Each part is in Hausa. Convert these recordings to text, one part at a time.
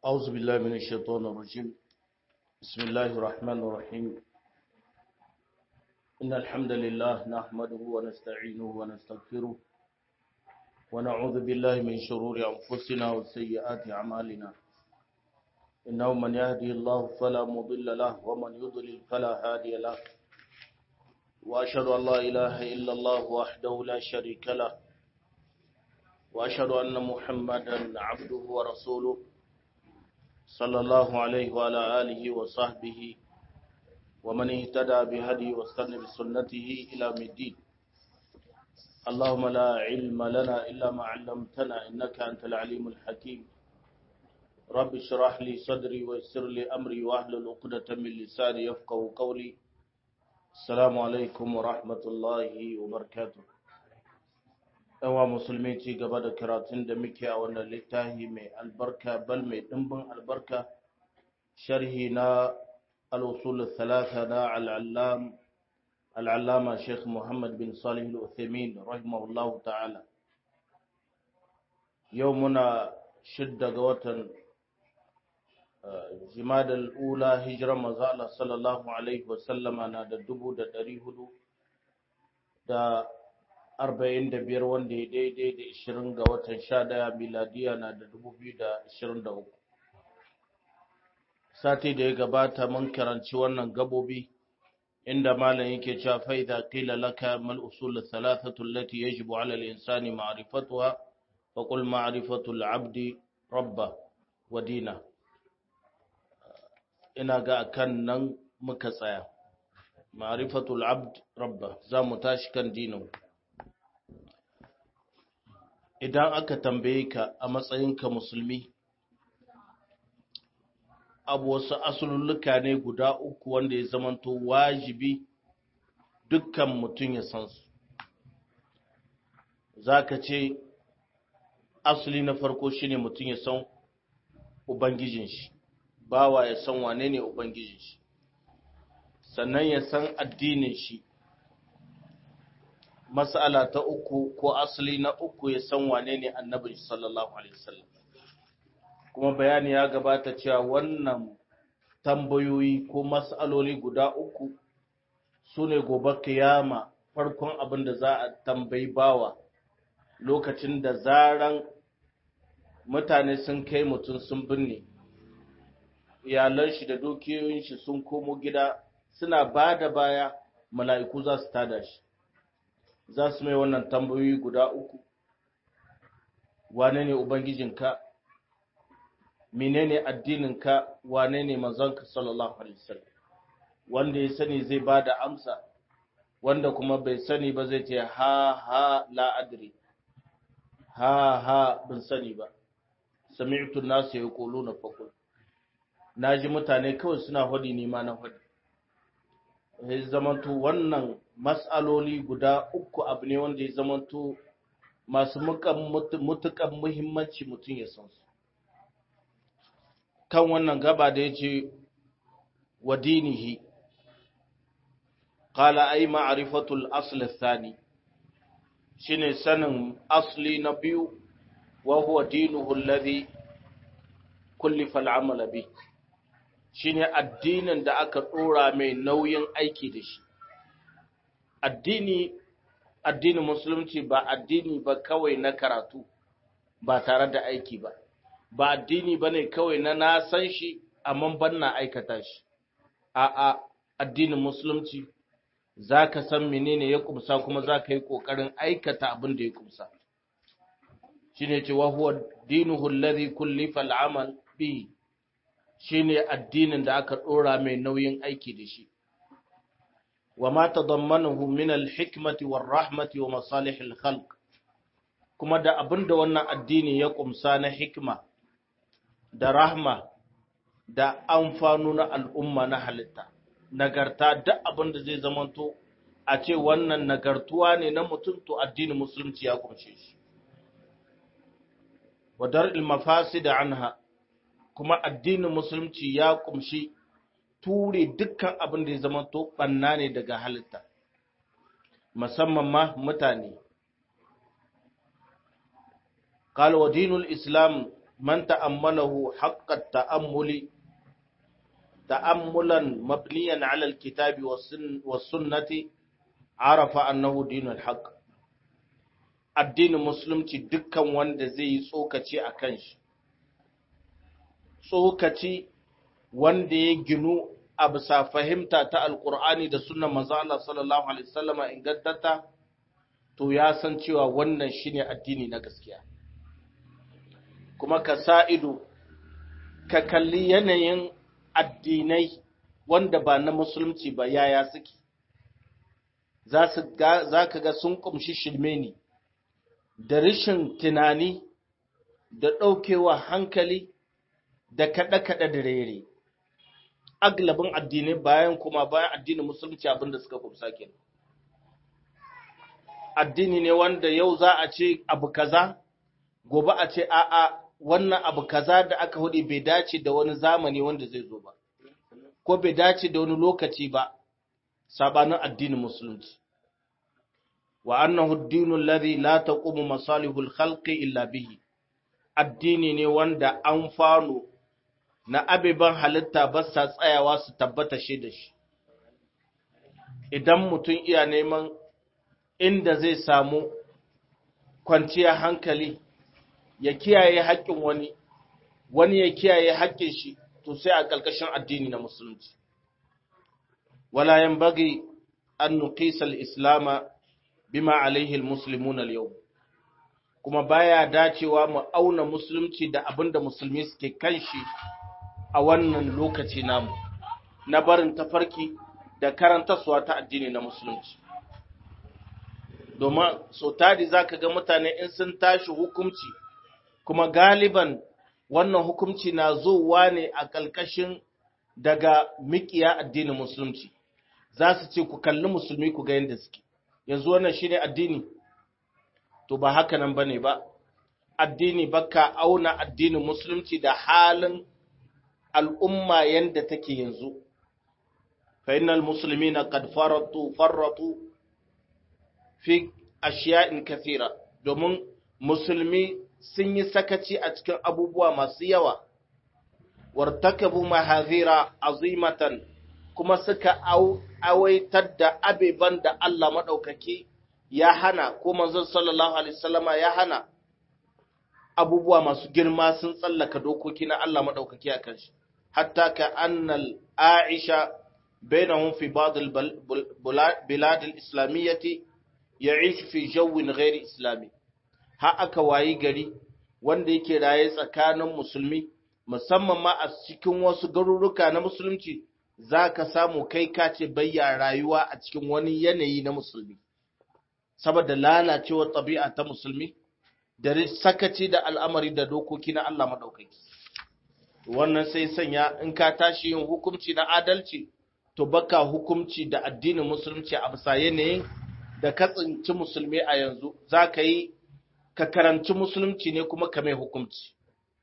أعوذ بالله من الشيطان الرجيم بسم الله الرحمن الرحيم إن الحمد لله نحمده ونستعينه ونستغفره ونعوذ بالله من شرور أنفسنا وسيئات أعمالنا إنه من يهدي الله فلا مضل له ومن يضلل فلا هادي له وأشهد أن لا إله إلا الله وحده لا شريك له وأشهد أن محمدا عبده ورسوله صلى الله عليه وعلى آله وصحبه ومن اهتدى بهدي واستنى بسنته إلى الدين اللهم لا علم لنا إلا ما علمتنا إنك أنت العليم الحكيم رب اشرح لي صدري ويسر لي أمري واحلل عقدة من لساني يفقه قولي السلام عليكم ورحمة الله وبركاته yawa musulmi ci gaba da karatun da muke a wannan littafi mai albarka bal mai dimbin albarka sharhi na al-usul thalatha na al-allam al-allama Sheikh Muhammad bin Salih al-Uthaymeen rahimahullahu ta'ala yau muna shidda ga watan jimadal ula hijiran manzo Allah sallallahu alaihi wa sallama na da dubu da ɗari hudu da arba'in da biyar wanda ya daidai da ishirin ga watan sha daya miladiya na da dubu biyu da ishirin da uku sati da ya gabata mun karanci wannan gabobi inda malam yake cewa fa idza qila laka mal usul thalathatu allati yajibu ala al-insani ma'rifatuha fa qul ma'rifatu al-'abdi rabba wa dina ina ga akan nan muka tsaya ma'rifatu al-'abd rabba za mu tashi kan dinin idan aka tambaye ka a matsayinka musulmi abu wasu asululluka ne guda uku wanda ya zamanto wajibi dukkan mutum ya san su za ka ce asali na farko shine mutum ya san ubangijin shi bawa ya san wane ne ubangijin shi sannan ya san addinin shi mas'ala ta uku ko asali na uku ya san wane ne annabi sallallahu alaihi wasallam kuma bayani ya gabata cewa wannan tambayoyi ko mas'aloli guda uku su ne gobe kiyama farkon abin da za a tambayi bawa lokacin da zaran mutane sun kai mutum sun binne iyalan shi da dukiyoyin shi sun komo gida suna ba da baya mala'iku za su tada shi za su mai wannan tambayoyi guda uku wane ne ubangijinka menene addininka wane ne manzonka sallallahu alaihi wasallam wanda ya sani zai ba da amsa wanda kuma bai sani ba zai ce ha ha la adri ha ha bin sani ba sami'tu nasu yaquluna faqul naji mutane kawai suna hodi ni ma na hodi ya zamanto wannan matsaloli guda uku abu ne wanda ya zamanto masu mutukan muhimmanci mutum ya san su kan wannan gaba da ya ce wa dinihi qala ay ma'rifatul asl athani shine sanin asli na biyu wa huwa dinuhu alladhi kullifa al'amala bihi shine addinin da aka ɗora mai nauyin aiki da shi addini addinin musulunci ba addini ba kawai na karatu ba tare da aiki ba ba addini ba ne kawai na na san shi amma ban na aikata shi a'a addinin musulunci za ka san menene ya kumsa kuma za ka yi ƙoƙarin aikata abin da ya kumsa shi ne cewa huwa dinuhu alladhi kullifa al'amal bihi shine addinin da aka ɗora mai nauyin aiki da shi wa ma tadammanahu min al-hikmati war rahmati wa masalih al-khalq kuma da abinda wannan addini ya kumsa na hikma da rahma da amfanu na al'umma na halitta nagarta duk abinda zai zamanto a ce wannan nagartuwa ne na mutum to addinin musulunci ya kumshe shi wa dar'il mafasid anha kuma addinin musulunci ya kumshi ture dukkan abin da ya zama to banna ne daga halitta musamman ma mutane قال ودين الإسلام man ta'ammalahu haqqat ta'ammuli ta'ammulan mabniyan 'ala al-kitabi was-sunnati arafa annahu dinul haqq addinin musulunci dukkan wanda zai yi tsokaci akan shi tsokaci wanda ya ginu a bisa fahimta ta alkur'ani da sunan manzo Allah sallallahu alaihi wasallama ingantatta to ya san cewa wannan shine addini na gaskiya kuma ka sa ido ka kalli yanayin addinai wanda ba na musulunci ba yaya suke za ka ga sun kumshi shirme ne da rashin tunani da ɗaukewa hankali da kaɗe-kaɗe da rere aglabin addinai bayan kuma bayan addinin musulunci abinda suka kumsa kenan addini ne wanda yau za a ce abu kaza gobe a ce a'a wannan abu kaza da aka hudu bai dace da wani zamani wanda zai zo ba ko bai dace da wani lokaci ba sabanin addinin musulunci wa annahu ad-dinu alladhi la taqumu masalihul khalqi illa bihi addini ne wanda an fano na abiban halitta ba sa tsayawa su tabbata shi da shi idan mutum iya neman inda zai samu kwanciyar hankali ya kiyaye haƙƙin wani wani ya kiyaye haƙƙin shi to sai a ƙarƙashin addini na musulunci wala yanbaghi an nuqisa al-islam bima alaihi al-muslimun al-yawm kuma baya dacewa mu auna musulunci da abinda musulmi suke kan shi a wannan lokaci namu na barin tafarki da karantarsuwa ta addini na musulunci domin so tari za ka ga mutane in sun tashi hukumci kuma galiban wannan hukumci na zowa ne a ƙalƙashin daga mikiya addinin musulunci za su ce ku kalli musulmi ku ga yadda suke yanzu wannan shi ne addini to ba haka nan ba ne ba addini baka auna addinin musulunci da halin al'umma yadda take yanzu fa innal muslimina qad faratu farratu fi ashiya'in kathira domin musulmi sun yi sakaci a cikin abubuwa masu yawa wartakabu mahazira azimatan kuma suka awaitar da abeban da Allah maɗaukaki ya hana ko manzon sallallahu alaihi wasallama ya hana abubuwa masu girma sun tsallaka dokoki na Allah maɗaukaki a kan shi hatta ka annal aisha bainahum fi ba'd al-bilad al-islamiyyati ya'ish fi jawin ghairi islami ha aka wayi gari wanda yake raye tsakanin musulmi musamman ma a cikin wasu garuruka na musulunci zaka samu kai ka ce bayya rayuwa a cikin wani yanayi na musulmi saboda lalacewar tabi'a ta musulmi da sakaci da al'amari da dokoki na Allah madaukaki wannan sai sanya in ka tashi yin hukunci na adalci to baka hukunci da addinin musulunci a bisa yanayin da ka tsinci musulmi a yanzu za ka yi ka karanci musulunci ne kuma ka mai hukunci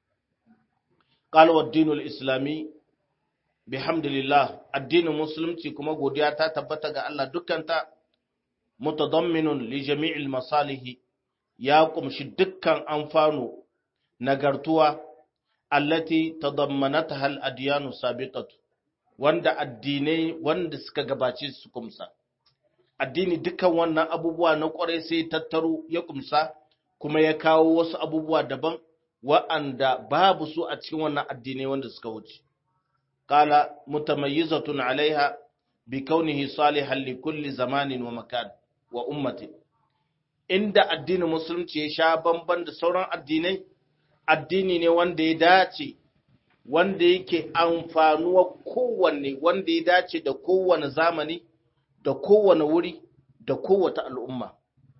ƙalwar dinul islami bihamdulillah addinin musulunci kuma godiya ta tabbata ga Allah dukkanta mutadamminun li jami'il masalihi ya kumshi dukkan amfano nagartuwa allati tadammanataha al-adyanu sabiqatu wanda addinai wanda suka gabace su kumsa addini dukkan wannan abubuwa na kwarai sai tattaro ya kumsa kuma ya kawo wasu abubuwa daban wa'anda babu su a cikin wannan addinai wanda suka wuce qala mutamayyizatun alaiha bi kaunihi salihan li kulli zamanin wa makan wa ummati inda addinin musulunci ya sha bamban da sauran addinai addini ne wanda ya dace wanda yake amfanuwa kowanne wanda ya dace da kowane zamani da kowane wuri da kowace al'umma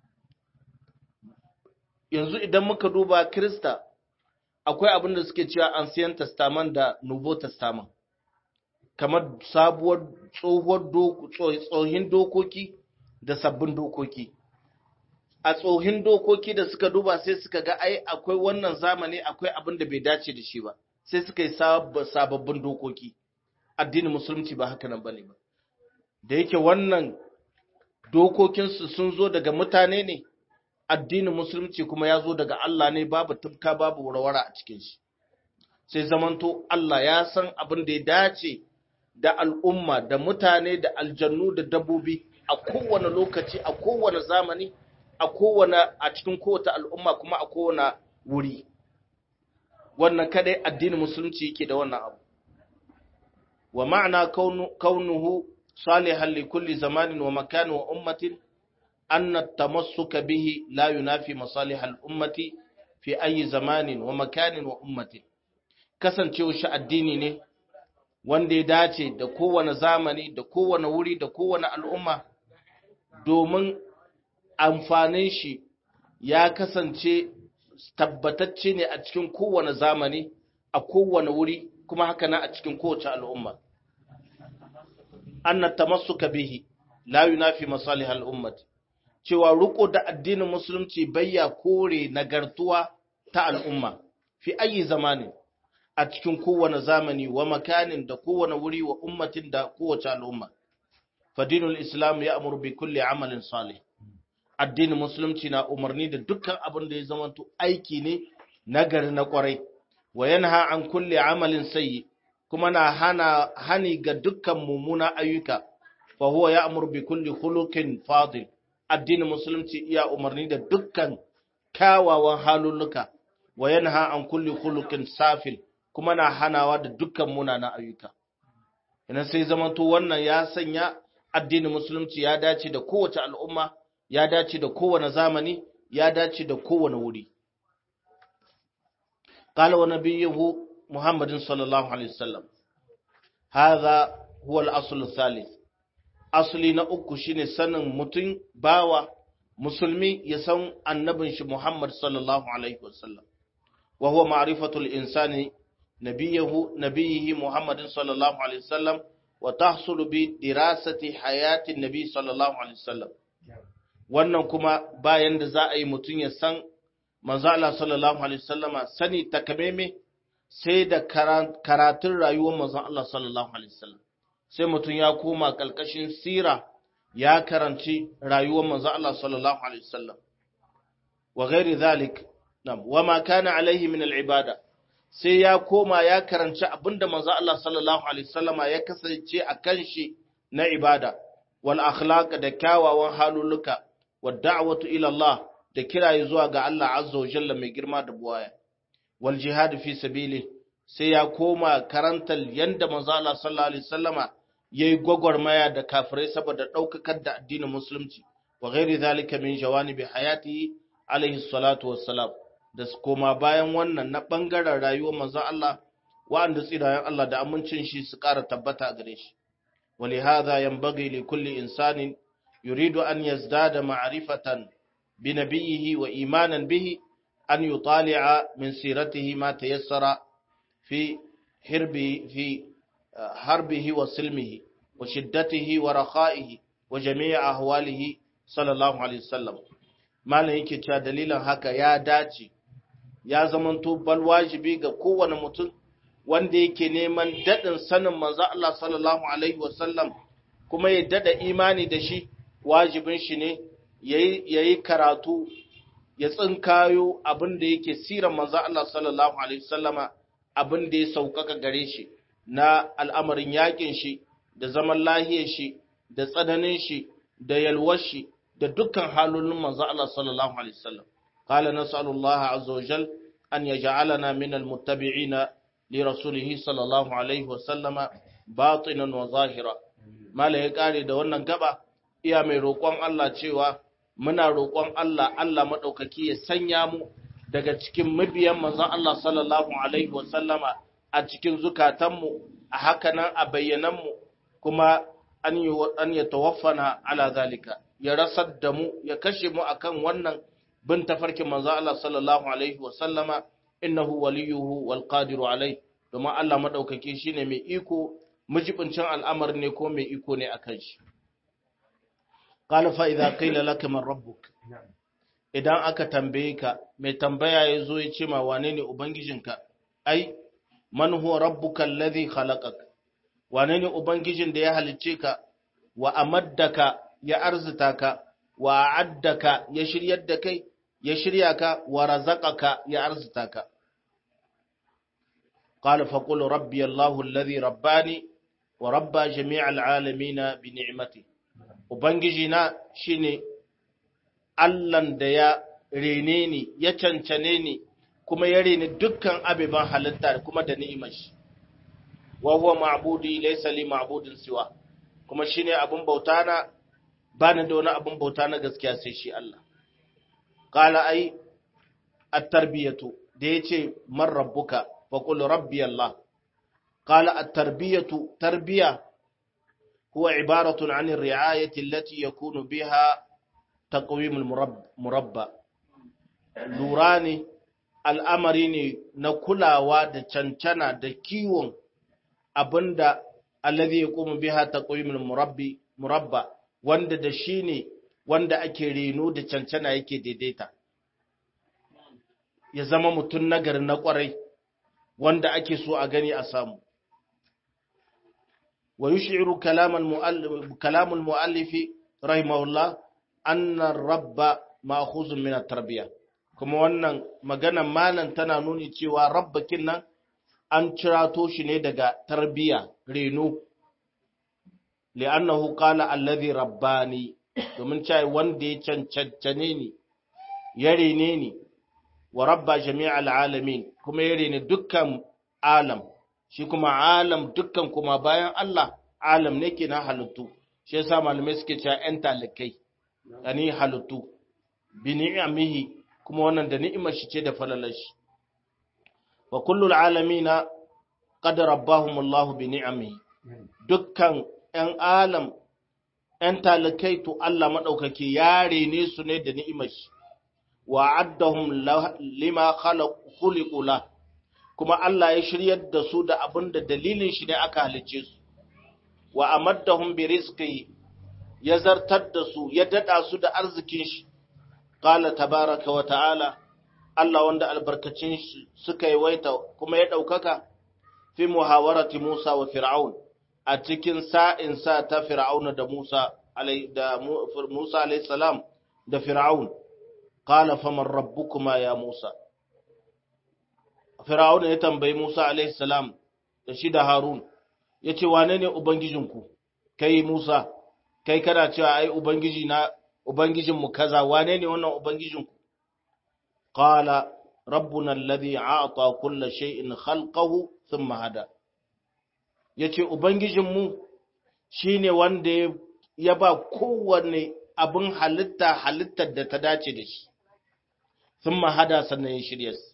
yanzu idan muka duba Krista akwai abin da suke cewa Ancient Testament da Nouveau Testament kamar sabuwar tsohuwar tsohin dokoki da sabbin dokoki a tsohin dokoki da suka duba sai suka ga ai akwai wannan zamani akwai abin da bai dace da shi ba sai suka yi sababbin dokoki addinin musulunci ba haka nan bane ba da yake wannan dokokinsu sun zo daga mutane ne addinin musulunci kuma ya zo daga Allah ne babu tufka babu warwara a cikin shi sai zamanto Allah ya san abin da ya dace da al'umma da mutane da aljannu da dabbobi a kowane lokaci a kowane zamani a kowane a cikin kowace al'umma kuma a kowane wuri wannan kadai addinin musulunci yake da wannan abu wa ma'ana kaunuhu salihan li kulli zamanin wa makanin wa ummatin anna tamassuka bihi la yunafi masalih al-ummati fi ayi zamanin wa makanin wa ummatin kasancewa shi addini ne wanda ya dace da kowane zamani da kowane wuri da kowane al'umma domin amfanin shi ya kasance tabbatacce ne a cikin kowane zamani a kowane wuri kuma haka na a cikin kowace al'umma anna tamassuka bihi la yunafi masalih al'ummat cewa riko da addinin musulunci bayya kore nagartuwa ta al'umma fi ayi zamani a cikin kowane zamani wa makanin da kowane wuri wa ummatin da kowace al'umma fadinul islam ya amuru bi kulli amalin salih addinin musulunci na umarni da dukkan abin da ya zamanto aiki ne nagari na kwarai wa yanha an kulli amalin sayyi kuma na hana hani ga dukkan mummuna ayyuka fa huwa ya'muru bi kulli khuluqin fadil addinin musulunci iya umarni da dukkan kyawawan halulluka wa yanha an kulli khuluqin safil kuma na hanawa da dukkan munanan ayyuka idan sai zamanto wannan ya sanya addinin musulunci ya dace da kowace al'umma ya dace da kowane zamani ya dace da kowane wuri قال ونبيه محمد صلى الله عليه وسلم هذا هو الأصل الثالث أصلي نأكو شيني سنن متن باوا مسلمي يسون النبي محمد صلى الله عليه وسلم وهو معرفة الإنسان نبيه نبيه محمد صلى الله عليه وسلم وتحصل بدراسة حياة النبي صلى الله عليه وسلم wannan kuma bayan da za a yi mutum ya san manzo Allah sallallahu alaihi wasallama sani takameme sai da karatun rayuwar manzo Allah sallallahu alaihi wasallam sai mutum ya koma kalkashin sira ya karanci rayuwar manzo Allah sallallahu alaihi wasallam wa ghairi zalik nam wa ma kana alaihi min al-ibada sai ya koma ya karanci abinda manzo Allah sallallahu alaihi wasallama ya kasance a kan shi na ibada wal akhlaq da kyawawan haluluka wa da'watu ila Allah da kiraye zuwa ga Allah azza wa jalla mai girma da buwaya wal jihad fi sabili sai ya koma karantar yanda manzo Allah sallallahu alaihi wasallama yayi gwagwarmaya da kafirai saboda daukakar da addinin musulunci wa ghairi zalika min jawanibi hayatihi alaihi salatu wassalam da koma bayan wannan na bangaren rayuwar manzo Allah wa'anda tsirayen Allah da amincin shi su ƙara tabbata a gare shi ولهذا ينبغي لكل إنسان يريد أن يزداد معرفة بنبيه وإيمانا به أن يطالع من سيرته ما تيسر في حربه في حربه وسلمه وشدته ورخائه وجميع أهواله صلى الله عليه وسلم ما yake cewa dalilin haka ya dace ya zamanto bal wajibi ga kowane mutum wanda yake neman daɗin sanin manzo Allah sallallahu alaihi wasallam kuma ya daɗa imani da shi wajibin shi ne yayi karatu ya tsinkayo abin da yake siran manzo Allah sallallahu alaihi wasallama abin da ya saukaka gare shi na al'amarin yakin shi da zaman lahiyar shi da tsananin shi da yalwar shi da dukkan halolin manzo Allah sallallahu alaihi wasallam qala nas'alullaha azza wa jal an yaj'alana min almuttabi'ina li rasulihi sallallahu alaihi wasallama batinan wa zahira mala ya kare da wannan gaba iya mai roƙon Allah cewa muna roƙon Allah Allah maɗaukaki ya sanya mu daga cikin mabiyan manzon Allah sallallahu alaihi wasallama a cikin zukatanmu a hakanan a bayyananmu kuma an yi an ya tawaffana ala zalika ya rasar da mu ya kashe mu akan wannan bin tafarkin manzon Allah sallallahu alaihi wasallama innahu waliyuhu wal qadiru alai domin Allah maɗaukaki shine mai iko mujibincin al'amarin ne ko mai iko ne akan shi قال فإذا قيل لك من ربك idan aka tambaye ka mai tambaya ya zo ya ce ma wane ne ubangijinka ai man huwa rabbuka alladhi khalaqak wane ne ubangijin da ya halicce ka wa amaddaka ya arzuta ka wa addaka ya shiryar da kai ya shirya ka wa razaqaka ya arzuta ka qala fa qul rabbi Allahu alladhi rabbani wa rabba jami'al alamin bi ni'mati ubangiji na shine Allahn da ya rene ni ya cancane ni kuma ya rene dukkan abiban halitta kuma da ni'imar shi wa huwa ma'budi laysa li ma'budin siwa kuma shine abun bauta na bani da wani abun bauta na gaskiya sai shi Allah qala ai at-tarbiyatu da yace man rabbuka fa qul rabbi Allah qala at-tarbiyatu tarbiya huwa ibaratun 'an ar-ri'ayati allati yakunu biha taqwim al-murabba lura ne al'amari ne na kulawa da cancana da kiwon abinda alladhi yaqumu biha taqwimul murabbi murabba wanda da shi ne wanda ake reno da cancana yake daidaita ya zama mutum nagari na kwarai wanda ake so a gani a samu wa yushiru kalamul muallif kalamul muallifi rahimahullah anna rabba ma'khuzun min at-tarbiyah kuma wannan maganan malam tana nuni cewa rabbakin nan an cirato shi ne daga tarbiya reno li'annahu qala allazi rabbani domin cewa wanda ya cancance ni ya rene ni wa rabba jami'al alamin kuma ya rene dukkan alam shi kuma alam dukkan kuma bayan Allah alam ne ke na halittu shi yasa malamai suke cewa ƴan talikai yani halittu bi ni'amihi kuma wannan da ni'imar shi ce da falalar shi wa kullul alamina qad rabbahum Allah bi ni'amihi dukkan ƴan alam ƴan talikai to Allah madaukake ya rene su ne da ni'imar shi wa addahum lima khalaq khuliqu la kuma Allah ya shiryar da su da abin da dalilin shi ne aka halice su wa amaddahum bi rizqi ya zartar da su ya dada su da arzikin shi qala tabaraka wa ta'ala Allah wanda albarkacin shi suka yi waita kuma ya daukaka fi muhawarati Musa wa Fir'aun a cikin sa'in sa ta Fir'aun da Musa alai da Musa alayhi salam da Fir'aun qala faman rabbukuma ya Musa Fir'aun ya tambayi Musa alayhi salam da shi da Harun yace wane ne ubangijinku kai Musa kai kana cewa ai ubangiji na ubangijinmu kaza wane ne wannan ubangijinku qala rabbuna alladhi a'ta kulla shay'in khalqahu thumma hada yace ubangijinmu shine wanda ya ba kowanne abin halitta halittar da ta dace da shi thumma hada sannan ya shirya su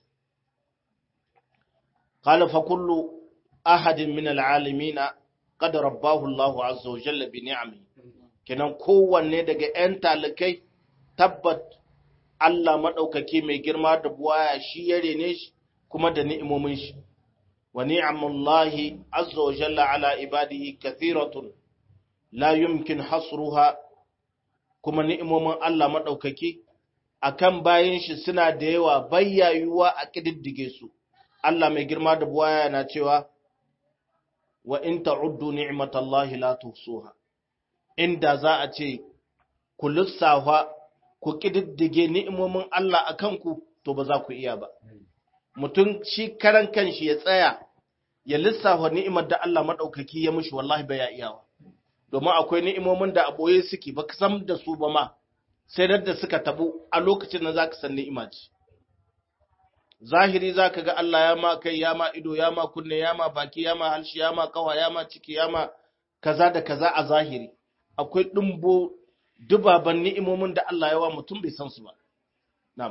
qala fa kullu ahadin min al'alamin qad rabbahu Allahu azza wa jalla bi ni'amihi kenan kowanne daga ‘yan talikai tabbat Allah maɗaukaki mai girma da buwaya shi ya rene shi kuma da ni'imomin shi, wa ni'amullahi azza wa jalla ala ibadihi kathiratun la yumkin hasruha kuma ni'imomin Allah maɗaukaki a kan bayan shi suna da yawa bayyayuwa a ƙididdige su. Allah mai girma da buwaya na cewa, wa in ta'uddu ni'matallahi la tuhsuha inda za a ce ku lissafa ku ƙididdige ni'imomin Allah a kanku to ba za ku iya ba. Mutum shi karan kanshi ya tsaya ya lissafa ni'imar da Allah maɗaukaki ya mushi wallahi ba ya iyawa. Domin akwai ni'imomin da a ɓoye suke ba ka san da su ba ma, sai da suka tabu a lokacin da za ka san ni'ima ce. Zahiri za ka ga Allah ya ma kai, ya ma ido, ya ma kunne, ya ma baki, ya ma halshi, ya ma kawa, ya ma ciki, ya ma kaza da kaza a zahiri. akwai ɗumbo dubaban ni'imomin da Allah ya wa mutum bai san su ba. Na'am.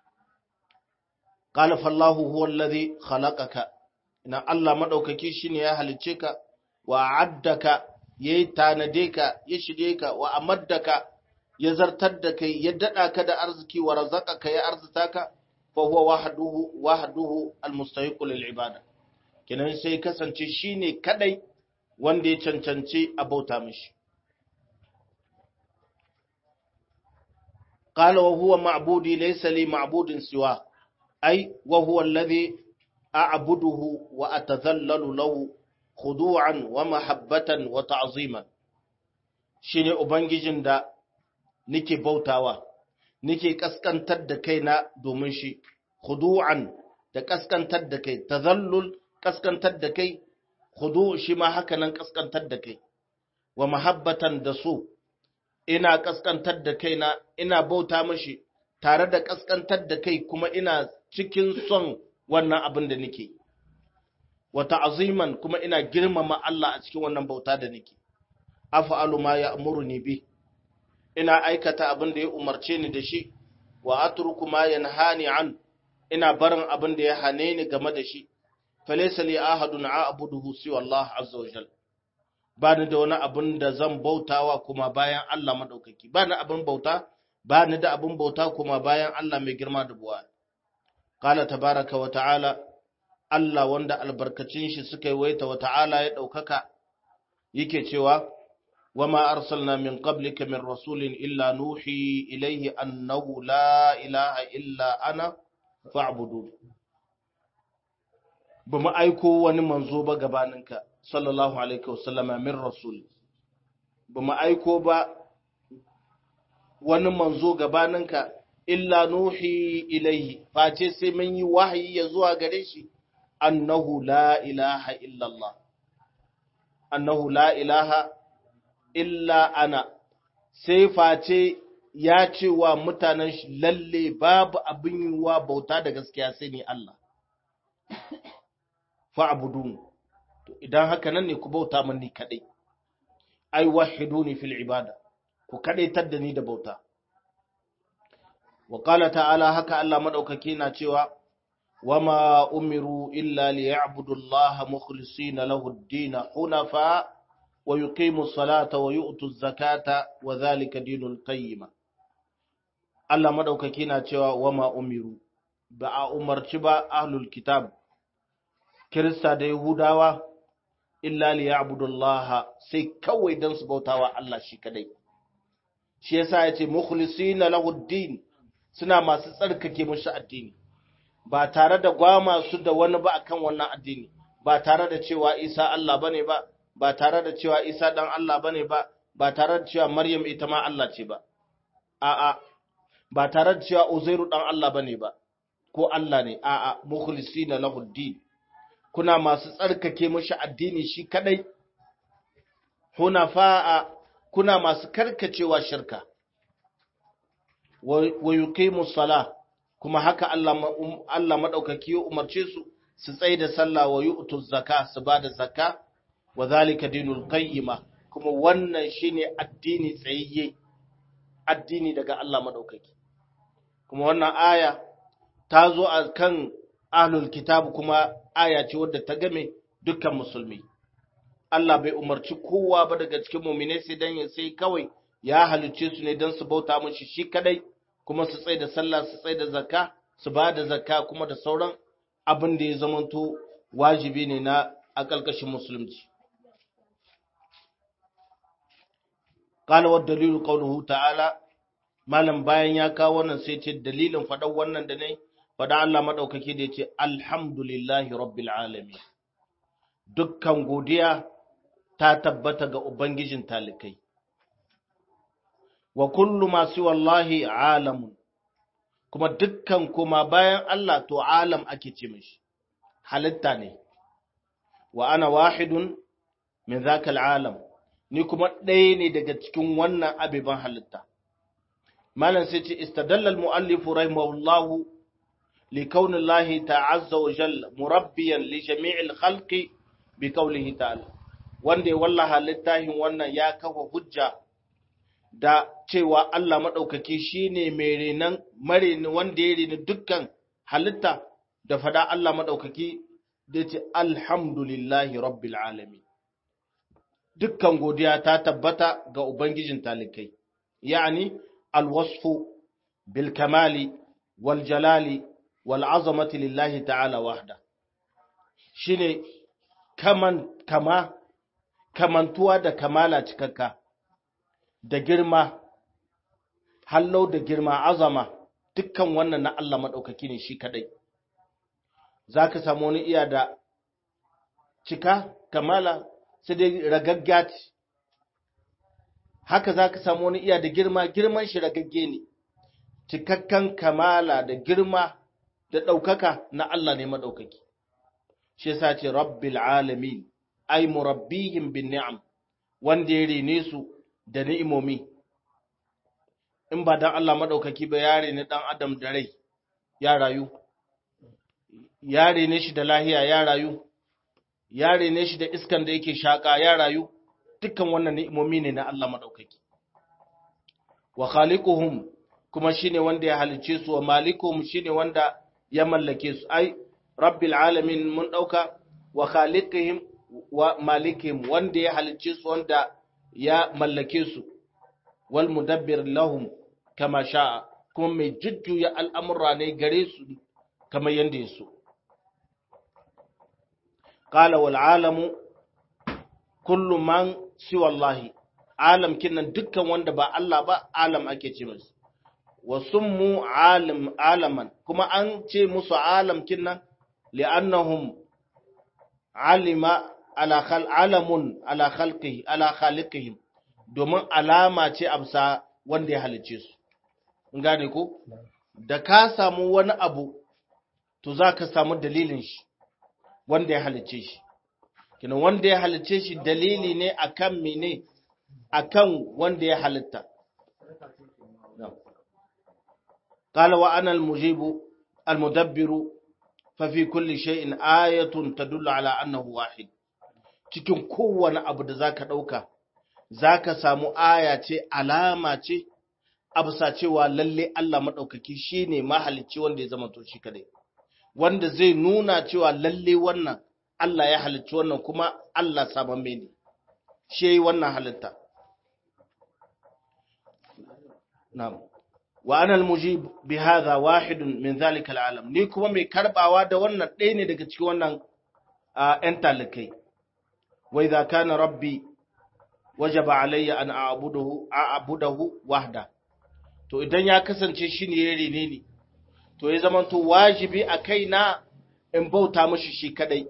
Qala fallahu huwa allazi khalaqaka. Ina Allah madaukaki shine ya halice ka wa addaka yayi tanade ka ya shige ka wa amaddaka ya zartar da kai ya dada ka da arziki wa razaqaka ya arzuta ka fa huwa wahduhu wahduhu almustahiqu lil ibada. Kenan sai kasance shine kadai wanda ya cancanci a bauta mishi. قال وهو معبودي ليس لي معبود سواه أي وهو الذي أعبده وأتذلل له خضوعا ومحبة وتعظيما shine ubangijin da nake bautawa nike kaskantar da kaina domin shi khudu'an da kaskantar da kai tazallul kaskantar da kai khudu shi ma haka nan kaskantar da kai wa mahabbatan da so ina kaskantar da kaina ina bauta mashi tare da kaskantar da kai kuma ina cikin son wannan abin da nake wa ta'ziman kuma ina girmama Allah a cikin wannan bauta da nake af'alu ma ya'muruni bi ina aikata abin da ya umarce ni da shi wa atruku ma yanhani an ina barin abin da ya hane ni game da shi falaysa li ahadun a'buduhu siwa Allah azza wa jalla ba ni da wani abin da zan bautawa kuma bayan Allah madaukaki ba ni abin bauta ba ni da abin bauta kuma bayan Allah mai girma da buwa qala tabaraka wa ta'ala Allah wanda albarkacin shi suka yi waita wa ta'ala ya daukaka yake cewa wama arsalna min qablika min rasulin illa nuhi ilayhi annahu la ilaha illa ana fa'budu ba mu aiko wani manzo ba gabaninka sallallahu alaihi wasallama min rasul ba mu aiko ba wani manzo gabaninka illa nuhi ilaihi face sai mun yi wahayi ya zuwa gare shi annahu la ilaha illallah annahu la ilaha illa ana sai face ya ce wa mutanen shi lalle babu abin yi wa bauta da gaskiya sai ni Allah fa'budun to idan haka nan ne ku bauta min ni kadai ai wahiduni fil ibada ku kadaitar da ni da bauta wa qala ta'ala haka Allah madaukaki na cewa wama umiru illa liya'budu Allah mukhlisina lahu ad-din hunafa wa yuqimu as-salata wa yu'tu az-zakata wa dhalika dinul qayyim Allah madaukaki na cewa wama umiru ba a umarci ba ahlul kitab Kirista da Yahudawa illa li ya'budullaha sai kawai dan su bautawa Allah shi kadai shi yasa yace mukhlisina lahu ad-din suna masu tsarkake mushi addini ba tare da gwama su da wani ba akan wannan addini ba tare da cewa Isa Allah bane ba ba tare da cewa Isa dan Allah bane ba ba tare da cewa Maryam ita ma Allah ce ba a'a ba tare da cewa Uzairu dan Allah bane ba ko Allah ne a'a mukhlisina lahu ad-din kuna masu tsarkake mashi addini shi kadai hunafa'a kuna masu karkacewa shirka wa yuqimu sala kuma haka Allah Allah madaukaki ya umarce su su tsaye da sallah wa yu'tu zakka su bada zakka wa zalika dinul qayyima kuma wannan shine addini tsayayye addini daga Allah madaukaki kuma wannan aya ta zo a kan ahlul kitab kuma aya ce wadda ta game dukkan musulmi Allah bai umarci kowa ba daga cikin mu'mine sai dan ya sai kawai ya halicce su ne dan su bauta mishi shi kadai kuma su tsaye da sallah su tsaye da zakka su ba da zakka kuma da sauran abin da ya zamanto wajibi ne na a ƙarƙashin musulunci qala wa dalilu qawluhu ta'ala malam bayan ya kawo wannan sai ce dalilin faɗan wannan da ne faɗa Allah maɗaukaki da ya ce alhamdulillahi rabbil alamin dukkan godiya ta tabbata ga ubangijin talikai wa kullu masu wallahi alamun kuma dukkan kuma bayan Allah to alam ake ce mishi halitta ne wa ana wahidun min zakal alam ni kuma ɗaya ne daga cikin wannan abiban halitta malam sai ce istadalla al-mu'allifu rahimahullahu لكون الله تعالى وجل مربيا لجميع الخلق بقوله تعالى wanda ya wallaha littafin wannan ya kafa hujja da cewa Allah maɗaukaki shine mai renan marini wanda ya reni dukkan halitta da fada Allah maɗaukaki da ce alhamdulillahi rabbil alamin dukkan godiya ta tabbata ga ubangijin talikai yani alwasfu bil kamali wal jalali wal'azamati lillahi ta'ala wahda shi ne kaman kama kamantuwa da kamala cikakka da girma hallau da girma azama dukkan wannan na Allah maɗaukaki ne shi kaɗai za ka samu wani iya da cika kamala sai dai ragaggati haka za ka samu wani iya da girma girman shi ragagge ne cikakken kamala da girma da ɗaukaka na Allah ne maɗaukaki shi yasa ce rabbil alamin ai murabbihim bin ni'am wanda ya rene su da ni'imomi in ba dan Allah maɗaukaki ba ya rene ɗan adam da rai ya rayu ya rene shi da lahiya ya rayu ya rene shi da iskan da yake shaƙa ya rayu dukkan wannan ni'imomi ne na Allah maɗaukaki wa khaliquhum kuma shine wanda ya halice su wa malikuhum shine wanda ya mallake su ai rabbil alamin mun dauka wa khaliqihim wa malikihim wanda ya halice su wanda ya mallake su wal mudabbir lahum kama sha'a kuma mai jujjuya al'amura ne gare su kamar yanda ya so qala wal alamu kullu man siwa Allah alam kinan dukkan wanda ba Allah ba alam ake ce masa wa summu alim alaman kuma an ce musu alam kinan li'annahum alima ala khal alamun ala khalqihi ala khaliqihim domin alama ce amsa wanda ya halice su in gane ko da ka samu wani abu to za ka samu dalilin shi wanda ya halice shi kina wanda ya halice shi dalili ne akan mene akan wanda ya halitta قال وأنا المجيب المدبر ففي كل شيء آية تدل على أنه واحد cikin kowane abu da zaka ɗauka zaka samu aya ce alama ce abusa cewa lalle Allah maɗaukaki shine mahalicci wanda ya zama to shi kadai wanda zai nuna cewa lalle wannan Allah ya halicci wannan kuma Allah sabon ne shi yayi wannan halitta na'am wa ana almujib bi hadha wahid min zalika alalam ni kuma mai karbawa da wannan ɗaya ne daga cikin wannan ƴan talikai wa idza kana rabbi wajaba alayya an a'buduhu a'budahu wahda to idan ya kasance shine ya rene ni to ya zama to wajibi a kaina in bauta mishi shi kadai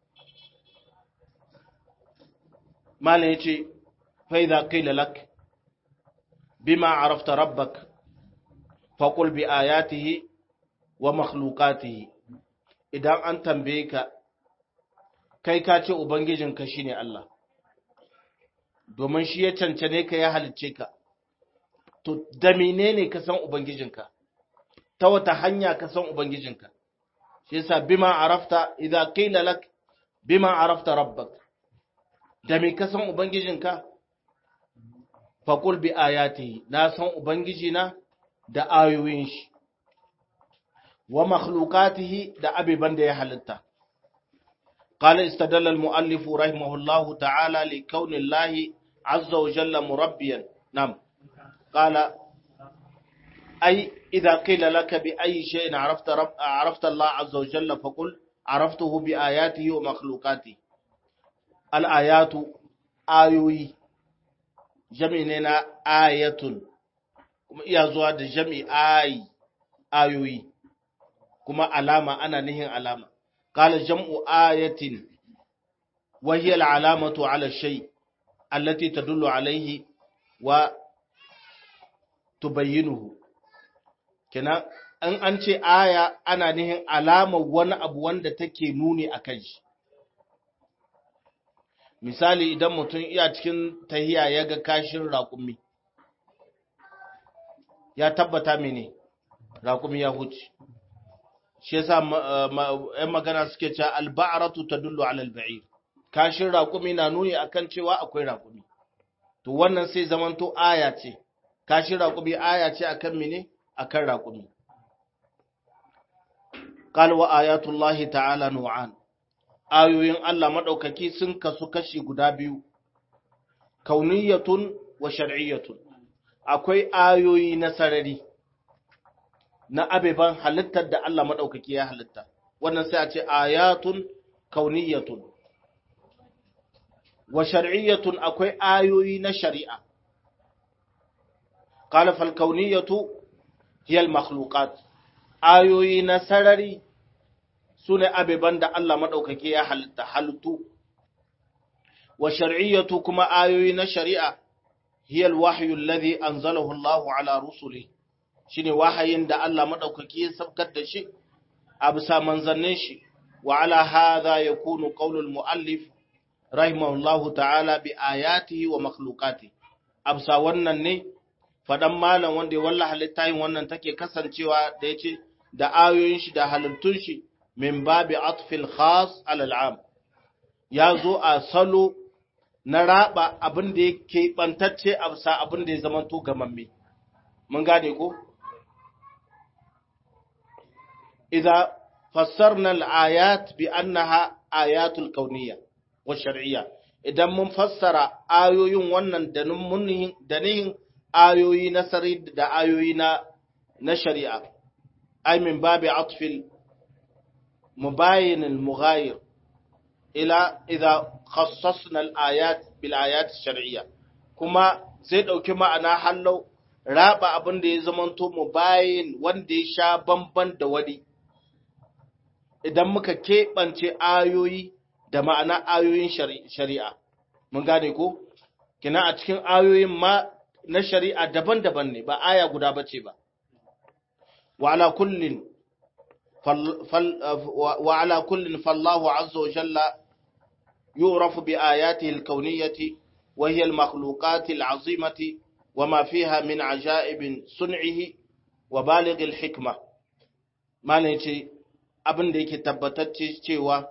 malam yace fa idza qila lak bima arafta rabbaka faƙul bi ayatihi wa makhlukatihi idan an tambaye ka kai ka ce ubangijinka shine Allah domin shi ya cancane ka ya halicce ka to da menene ka san ubangijinka ta wata hanya ka san ubangijinka shi yasa bima arafta idza qila lak bima arafta rabbak da me ka san ubangijinka faqul bi ayatihi na san ubangijina da ayoyin shi wa makhlukatihi da abiban da ya halitta qala istadalla al-muallif rahimahullahu ta'ala li kauni Allah azza wa jalla murabbiyan nam qala ay idha qila laka bi ayyi shay'in arafta rabb arafta Allah azza wa jalla faqul araftuhu bi ayatihi wa makhlukatihi al-ayatu ayoyi jami'in na ayatun kuma iya zuwa da jami ayi ayoyi kuma alama ana nihin alama qala jam'u ayatin wa hiya al'alamatu 'ala ash-shay allati tadullu 'alayhi wa tubayyinuhu kina an an ce aya ana nihin alama wani abu wanda take nuni akan shi misali idan mutum iya cikin tahiya ya ga kashin raƙumi ya tabbata mene raƙumi ya huce shi yasa ‘yan magana suke cewa alba'aratu ta dullu ala alba'ir kashin raƙumi na nuni akan cewa akwai raƙumi to wannan sai zamanto aya ce kashin raƙumi aya ce akan mene akan raƙumi قال وآيات الله تعالى نوعان ayoyin Allah maɗaukaki sun kasu kashi guda biyu, kauniyatun wa shar'iyyatun, akwai ayoyi na sarari, na abeban halittar da Allah maɗaukaki ya halitta, wannan sai a ce ayatun kauniyatun. Wa shar'iyyatun akwai ayoyi na shari'a, ƙalafal kauniyatu hiyal makhluqat ayoyi na sarari su ne abeban da Allah maɗaukaki ya halitta halittu, wa shari'iyyatu kuma ayoyi na shari'a, hiyal wahyu alladhi anzalahu Allahu ala rusuli shine wahayin da Allah madaukaki ya sabkar da shi a bisa manzannin shi wa ala hadha yakunu qaulul muallif rahimahullahu ta'ala bi ayatihi wa makhluqati a bisa wannan ne fadan malam wanda ya wallaha littafin wannan take kasancewa da yace da ayoyin shi da halittun shi min babi atfil khas ala al'am ya zo a salo na raba abin da yake bantacce a bisa abin da ya zama to gamamme mun gane ko idza fassarna al-ayat bi annaha ayatul kauniyya wa shar'iyya idan mun fassara ayoyin wannan da mun da nihin ayoyi na sari da ayoyi na na shari'a ay min babi atfil mubayyin al-mughayir ila idza khassasna al-ayat bil ayat ash-shar'iyya kuma zai dauki ma'ana hallau raba abin da ya zamanto mubayyin wanda ya sha bamban da wani idan muka keɓance ayoyi da ma'ana ayoyin shari'a mun gane ko kina a cikin ayoyin ma na shari'a daban-daban ne ba aya guda bace ba wa ala kullin wa ala kullin fallahu azza wa jalla yu'rafu bi ayatihi al-kawniyyati wa hiya al-makhluqat al-'azimati wa ma fiha min ajaib sun'ihi wa baligh al-hikma malai ce abin da yake tabbatacce cewa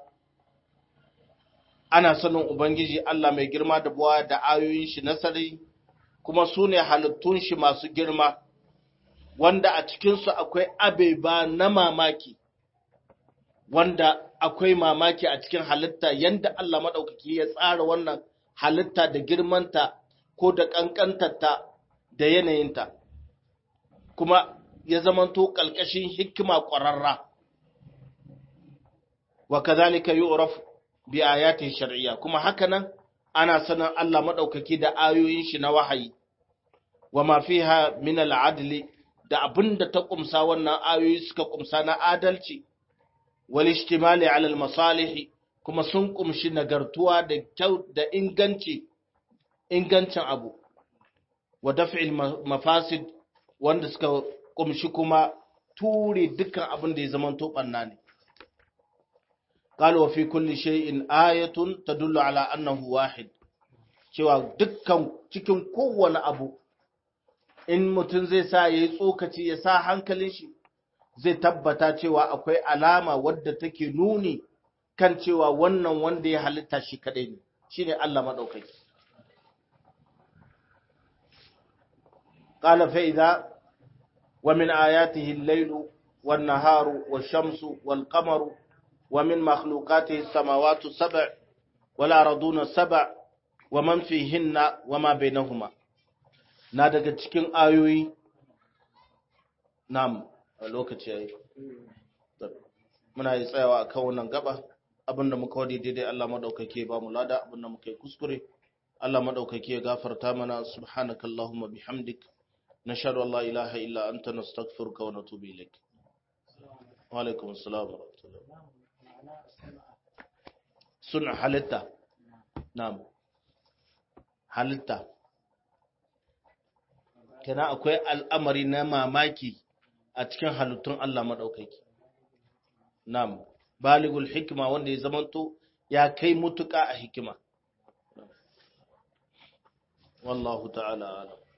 ana sanin Ubangiji Allah mai girma da buwa da ayoyin shi nasari kuma su ne halittun shi masu girma wanda a cikinsu akwai abeba na mamaki wanda akwai mamaki a cikin halitta yanda Allah maɗaukaki ya tsara wannan halitta da girmanta ko da ƙanƙantarta da yanayinta kuma ya zamanto ƙalƙashin hikima ƙwararra wa kazalika yu'raf bi ayatihi shar'iyya kuma hakanan ana sanin Allah madaukaki da ayoyin shi na wahayi wa ma fiha min al-adli da abinda ta kumsa wannan ayoyi suka kumsa na adalci wal ishtimali ala al-masalih kuma sun kumshi nagartuwa da kyau da inganci ingancin abu wa daf'il mafasid wanda suka kumshi kuma ture dukkan abin da ya zama to banna ne قال وفي كل شيء آية تدل على أنه واحد cewa dukkan cikin kowane abu in mutum zai sa ya yi tsokaci ya sa hankalin shi zai tabbata cewa akwai alama wadda take nuni kan cewa wannan wanda ya halitta shi kadai ne shine Allah madaukaki qala fa idza wa min ayatihi al-laylu wan-naharu wash-shamsu wal-qamaru ومن مخلوقاته السماوات السبع والأرضون السبع ومن فيهن وما بينهما na daga cikin ayoyi nam a lokaci yayi muna yi tsayawa a kan wannan gaba abinda muka wadi daidai Allah madaukake ba mu lada abinda muka yi kuskure Allah madaukake ya gafarta mana subhanakallahumma bihamdik nashhadu an la ilaha illa anta nastaghfiruka wa natubu ilaik wa alaikum assalam wa rahmatullahi suna halitta na'am halitta kana akwai al'amari na mamaki a cikin halittun Allah maɗaukaki na'am baligul hikima wanda ya zamanto ya kai mutuka a hikima wallahu ta'ala alam